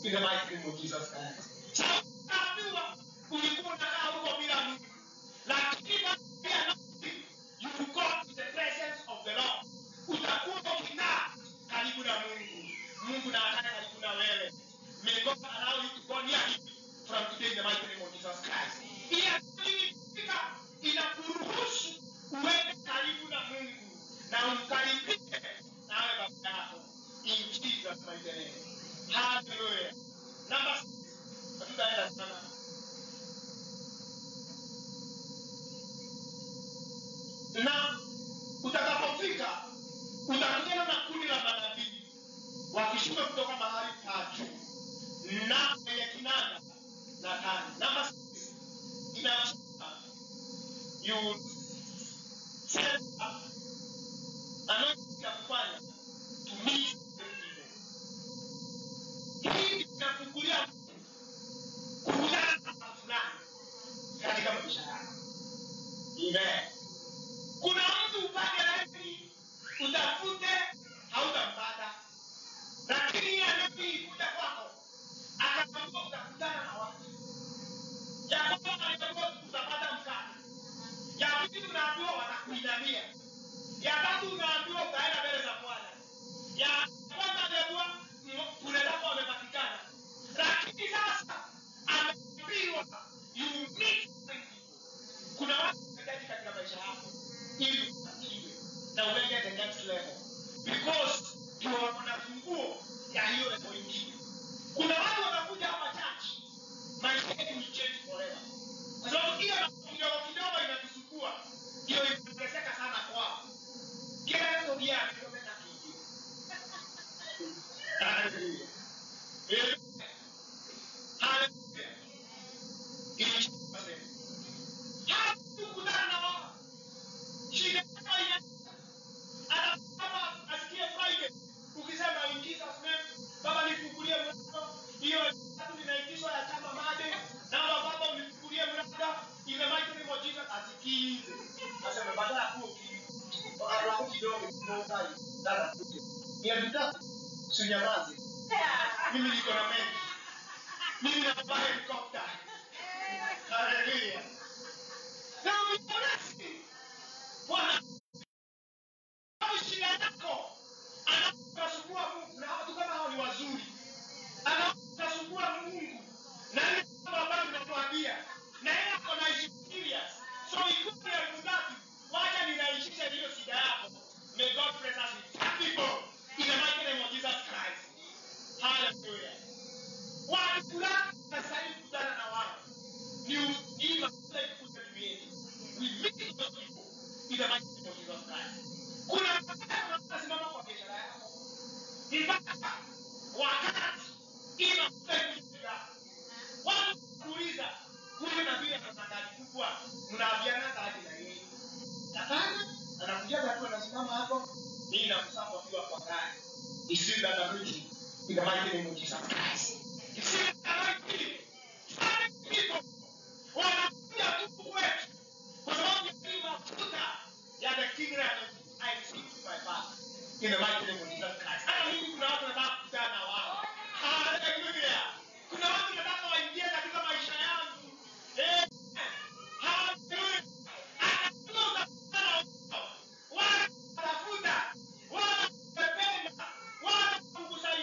in the mighty name of Jesus Christ. Sasa unaambiwa ulikuwa unakaa huko bila Mungu, lakini baada ya nafsi, you will go to the presence of the Lord. Utakuwa ukikaa karibu na Mungu. Mungu na akae karibu na wewe. May God allow you to go near him from today in the mighty name of Jesus Christ. Ile akili ikifika inakuruhusu uende karibu na Mungu na umkaribie nawe baba yako in Jesus mighty name. Hallelujah. Number six. Hatutaenda sana. Na utakapofika utakutana na kundi la manabii wakishuka kutoka mahali pa juu na kwenye kinanda na tani. Number six. Inasema you set up anointing ya kufanya to meet the people. Hii inafungulia mtu kukutana na watu fulani katika maisha yako. Amen. Kuna mtu upande laini utafute hautampata, lakini yeye anapokuja kwako akakwambia utakutana na watu. Ya kwanza alitakiwa utapata mkate, ya pili unaambiwa watakuinamia, ya tatu unaambiwa utaenda mbele za Bwana, ya kwanza aliambiwa kule lako wamepatikana, lakini sasa ameambiwa you meet people. Kuna watu wanahitaji katika maisha yako ili ufanikiwe na uende the next level because ndio wana funguo ya hiyo level ingine. Kuna watu wanakuja hapa church, maisha yetu will change forever, kwa sababu ile mambo kidogo kidogo inatusukua ndio imeteseka sana kwao. Kila mtu pia akiomba kitu. Hallelujah. Amen. Hallelujah. In Jesus' name. Hakukutana na wao. Shida kama ina anasema asikie Friday ukisema in Jesus name baba nifungulie mlango hiyo tatu inaitishwa ya chama made naomba baba unifungulie mlango in the mighty name of Jesus asikize aseme badala ya kuwa Alafu kidogo kidogo dada kuja. Ni vitatu sinyamaze. Mimi niko na mengi. Mimi napaa helikopta. Haleluya. Na mponasi. Bwana au shida yako anasumbua Mungu na watu kama hao ni wazuri. Anasumbua Mungu na ile mambo ambayo tunatuambia na yeye ako na experience. So ikupe ya mudati wacha ninaishisha hiyo shida yako. May God bless us with that people in the mighty name of Jesus Christ. Hallelujah. Watu fulani wanastahili kukutana na wao. Ni ujinga kule kukuta duniani. We meet those people in the mighty name of Jesus Christ. Kuna wakati unasimama kwa biashara yako. Mpaka wakati inakuta kuja. Watu kuuliza huyu na vile ana gari kubwa mnaambiana gari na yeye. Hapana, anakuja watu wanasimama hapo, mimi namsapa akiwa kwa gari. Isiwe that anointing in the mighty name of Jesus Christ. Isiwe that anointing. Some people wanakuja tu kwetu kwa sababu ya hii mafuta ya the kingdom I speak to my father in the mighty name of Jesus Christ. Hata mimi kuna watu nataka kukutana na wao. Hallelujah. Kuna watu nataka waingie katika maisha yangu. Eh. Hallelujah. Anajua utakutana nao. Wala watafuta. Wala watapenda. Wala kukusa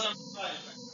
amplified.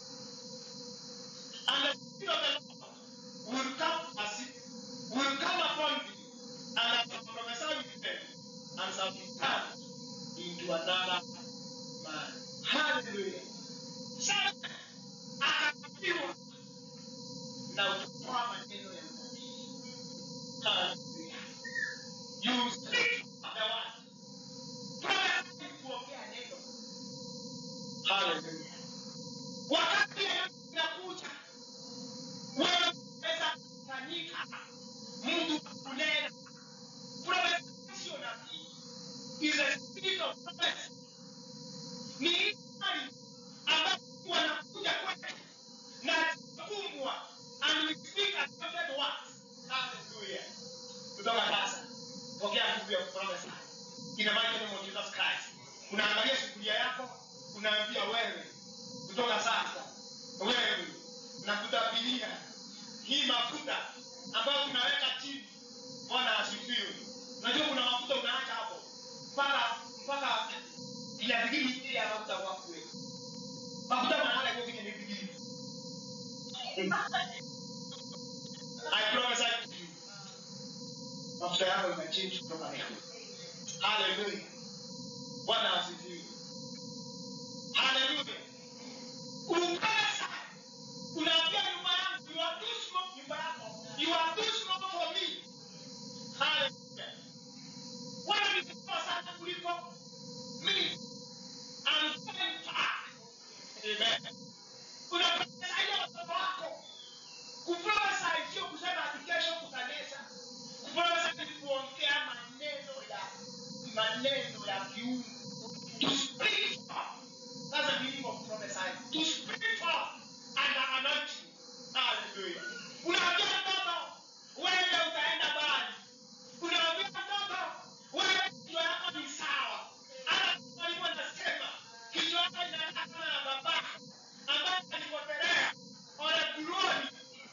And the Spirit of the Lord will come as it will come upon thee, and I shall prophesy with them, and shall be turned into another man. Hallelujah. Sasa akaambiwa na utatoa maneno ya unabii. Hallelujah. You speak the word. Prophesy kuongea neno. Hallelujah. Wakati inakuja wewe unaweza kufanyika mtu wa kunena. Prophecy sio nabii. Is a spirit of prophecy. Ni hii hali ambayo wanakuja kwetu na kumbwa and we speak accepted words. Hallelujah. Kutoka sasa pokea nguvu ya kuprofesa ina maana neno Jesus Christ. Unaangalia sufuria yako, unaambia wewe kutoka sasa wewe nakutabiria hii mafuta ambayo tunaweka chini. Bwana asifiwe. Unajua kuna mafuta unaacha hapo mpaka mpaka inafikiri ile ya mafuta kwa kweli. Mafuta maana kwa kile nifikiri. I prophesy to you. Mafuta yako imechange kutoka leo. Hallelujah. Bwana asifiwe. Hallelujah. Ukasa. Unaambia nyumba yangu, you are too small nyumba yako. You are too small for me. Hallelujah. Wewe ni mkubwa sana kuliko mimi. I'm going back. Amen. Unaprofesia watoto wako. Kuprofesa sio kusema ati kesho kutanesa. Kuprofesa ni kuongea maneno ya maneno ya kiungu. To speak forth. That's the meaning of prophesying. To speak forth and anointing. Hallelujah. Unaambia mtoto wewe utaenda mbali. Unaambia mtoto wewe kichwa yako ni sawa. Hata mwalimu anasema kichwa yako inaenda kama ya baba ambaye alipotolea ole glory.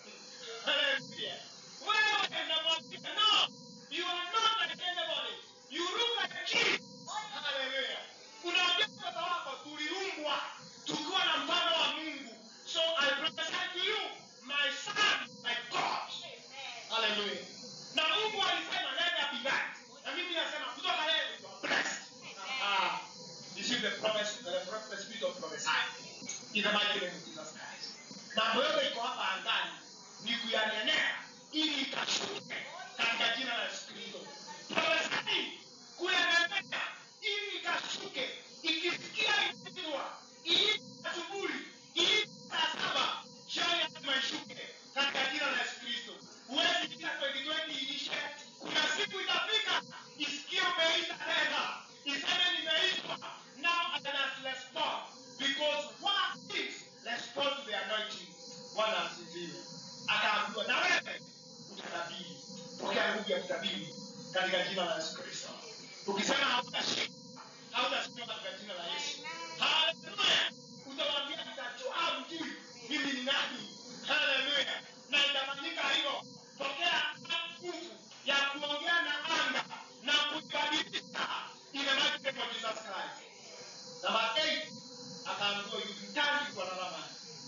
Hallelujah. Wewe unamwambia no, you are not like anybody. You look like a king. Hallelujah. Unaambia mtoto wako tuliumbwa tukiwa na mfano wa Mungu. So I prophesy to you, my son, my God. Hallelujah. Na Mungu alisema let there be light. Na mimi nasema kutoka leo you are blessed. Ah, this is the promise, the, pro- the spirit of prophesying. In the mighty name of Jesus Christ. Mambo yote iko hapa angani ni kuyanenea ili ikashuke katika jina la Yesu Kristo. Prophesying kuyanenea ili ikashuke ikisikia ikiwa ili asubuhi ili saa saba jioni lazima ishuke katika jina la Yesu Kristo. Huwezi kila 2020 iishe. Kuna siku itafika isikie umeisha tena, iseme nimeisha. Now I must respond because what is respond to the anointing. Bwana asifiwe. Akaambiwa na wewe utatabiri. Pokea nguvu ya kutabiri katika jina la Yesu Kristo. Ukisema hautashinda, hautashinda katika jina la Yesu. Haleluya. Utawaambia nitajua mjui mimi ni nani. Haleluya. Na itafanyika hivyo. Pokea nguvu ya kuongea na anga na kubadilisha in the mighty name of Jesus Christ. Number eight, akaambiwa you will turn into another man.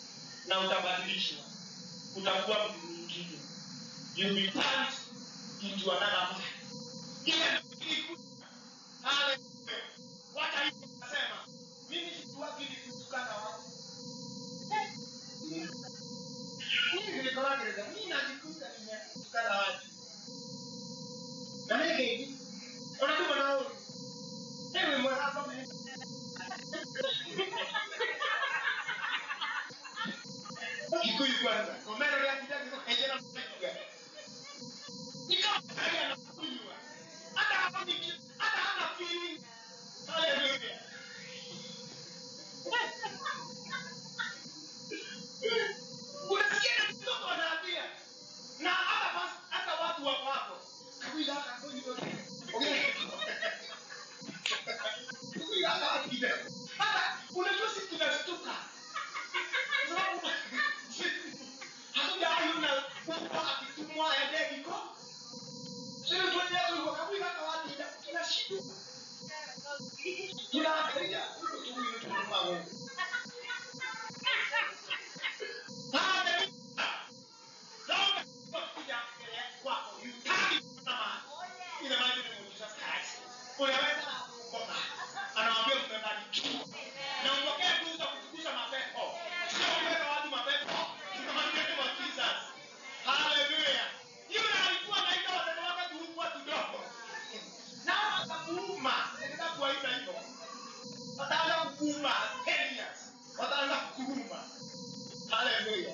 Na utabadilishwa. Utakuwa mtu mwingine. You will be turned into another man. Ile ilikuwa Haleluya. Wacha hivyo nasema. Mimi sijuagi ni kutukana watu. Mimi nilikuwa gereza. Mimi najikuta nimetukana watu. Na mimi hivi. Unatuma na wewe. Ewe mwana mimi. Kikuyu kwanza. Komero ya kijana kiko kejela mkuga. Nikaangalia na kunywa. Hata kuuma 10 years wataanza kukuruma haleluya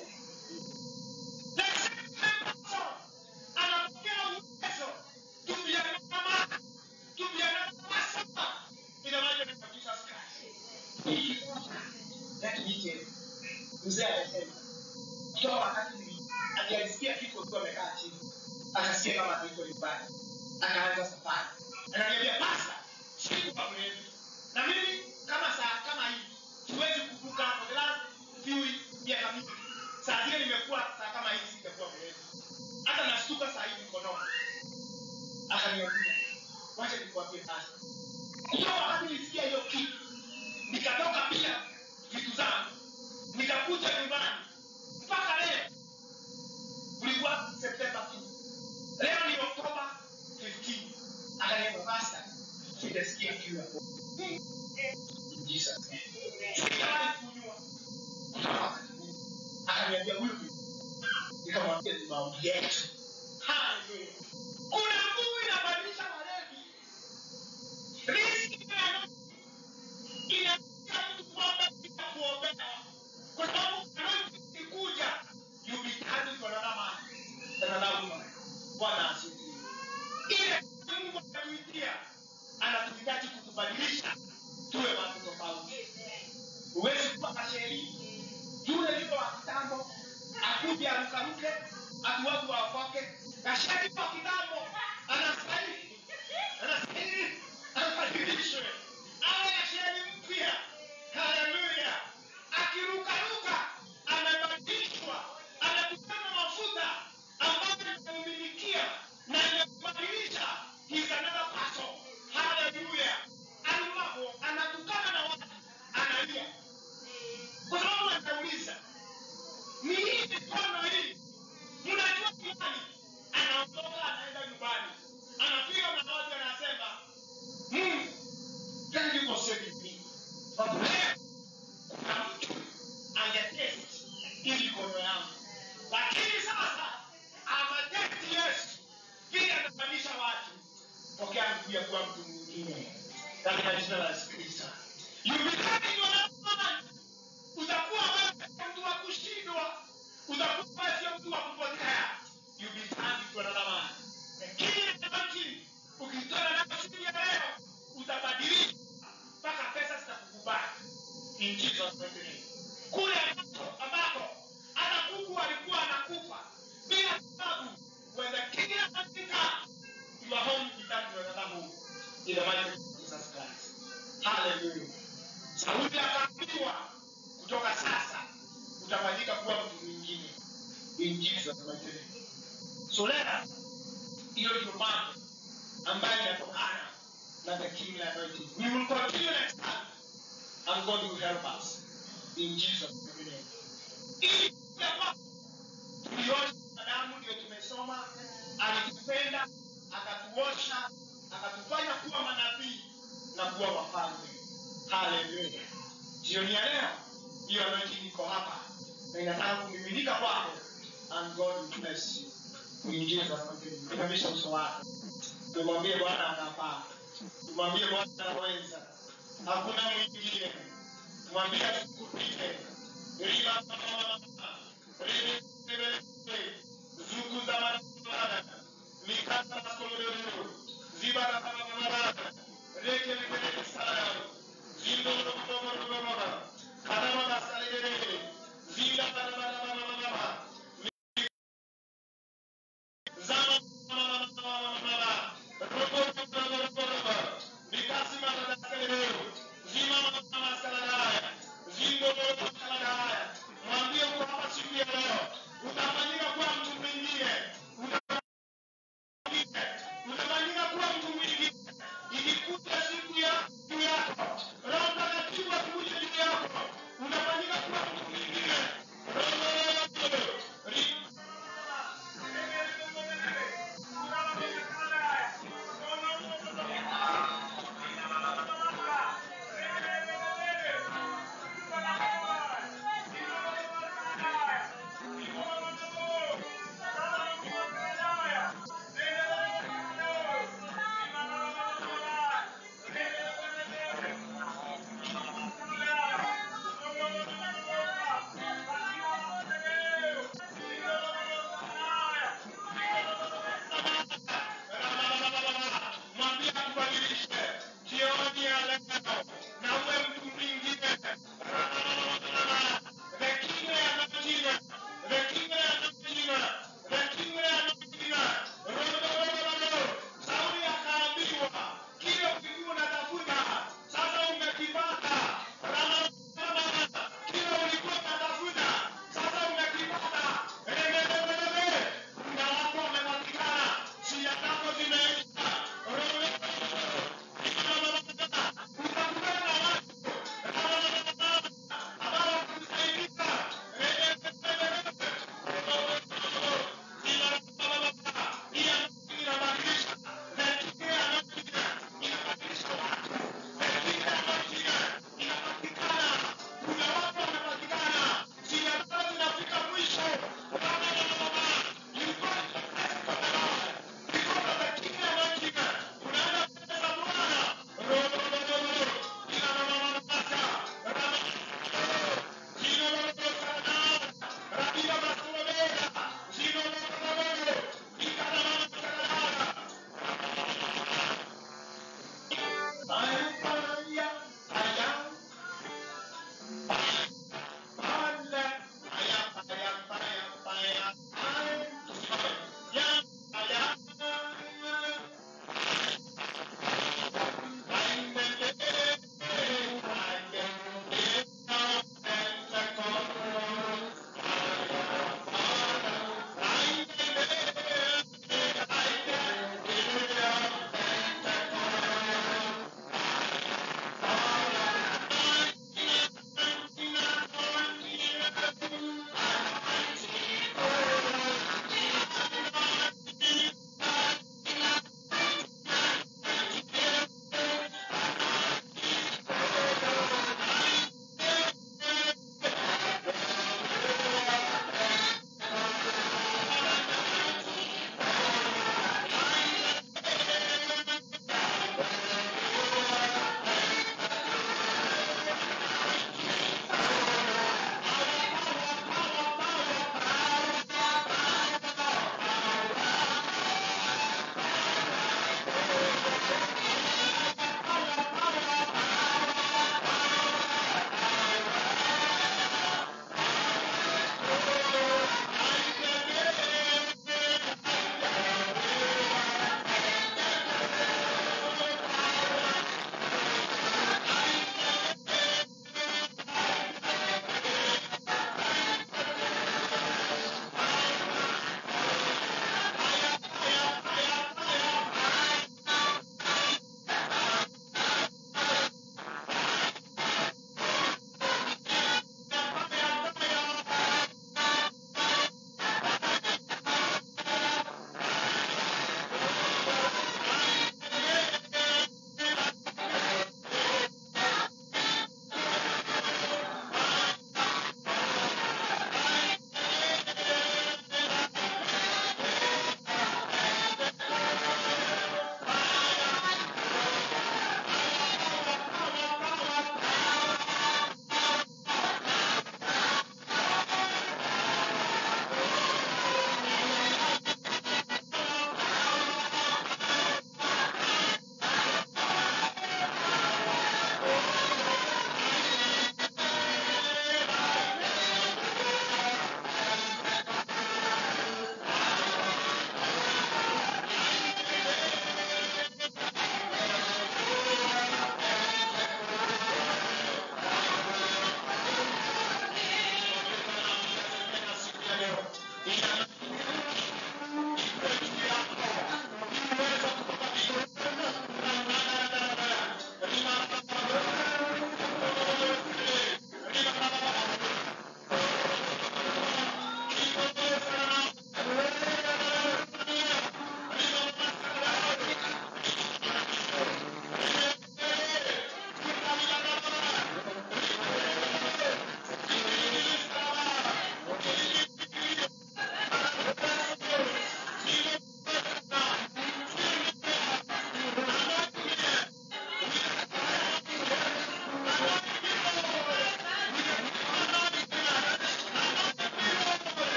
The same person anapokea uwezo to be another man, to be another person in the mighty name of Jesus Christ. Let me tell you, mzee anasema toa wakati nili- alisikia kitu akiwa amekaa chini akasikia kama ataitwa nyumbani akaanza safari ananiambia pasta sikuwa mrefu na mimi kama saa kama hii siwezi kuvuka for the last few miaka mingi saa zile nimekuwa saa kama hii sitakuwa mrefu hata nashtuka saa hii mkononi akaniambia wacha nikuambie pasta hiyo wakati nilisikia hiyo kitu nikatoka pia vitu zangu nikakuja nyumbani mpaka leo ulikuwa septemba 2 leo ni oktoba 15 akaniambia pasta sijasikia kiu ya Mungu." In Jesus name. Sijawahi kunywa kutoka wakati huu. akaniambia huyu ni nikamwambia ni maombi yetu Hallelujah. kuna nguvu inabadilisha walevi Riziki ya inakuja mtu kuomba bila kuombewa kwa sababu anointing ikikuja you be turned to another man another woman bwana asifiwe ile mungu anatuitia anatuhitaji kutubadilisha tuwe watu tofauti huwezi kuwa kasheri yule yule wa kitambo akuje arukaruke ati watu waokoke kasheri wa kitambo anastahili anastahili abadilishwe awe kasheri mpya haleluya akirukaruka amebadilishwa amekutana mafuta ambayo imemilikia na imebadilisha He's another person haleluya aliwapo anatukana na watu analia kwa sababu anauliza ni hii mikono hii mnajua ni nani anaondoka anaenda nyumbani anapiga magoti anasema "Hmm, thank you for saving me but leo kuna mtu angetest hii mikono yangu lakini sasa amatesti yesu vile anabadilisha watu pokea nguvu ya kuwa mtu mwingine katika jina la yesu kristo You become your man. utakuwa wewe sio mtu wa kushindwa utakuwa wewe sio mtu wa kupotea you be turned to another man lakini anointing ukitoka nayo siku ya leo utabadilika mpaka pesa zitakukubali in Jesus mighty name kule ambako ambako hata kuku alikuwa anakufa bila sababu when the king anafika your home becomes another home in the mighty name of Jesus Christ hallelujah Sauli akaambiwa kutoka sasa utafanyika kuwa mtu mwingine in Jesus mighty name. So leo hiyo ndio mambo ambayo inatokana na the king anointing. We will continue next time and God will help us in Jesus mighty name. Ili ya kwamba tuliosha na damu ndio tumesoma, alitupenda akatuosha akatufanya kuwa manabii na kuwa wafalme. Haleluya! Jioni ya leo hiyo anointing iko hapa na inataka kumiminika kwako, and God will bless you. In Jesus mighty name. Inamisha uso wako, tumwambie Bwana anafaa, tumwambie Bwana anaweza, hakuna mwingine. Mwambie asikupite. Riba zuku za marabara mikata na skolodoro ziba na marabara reke reke sana zindo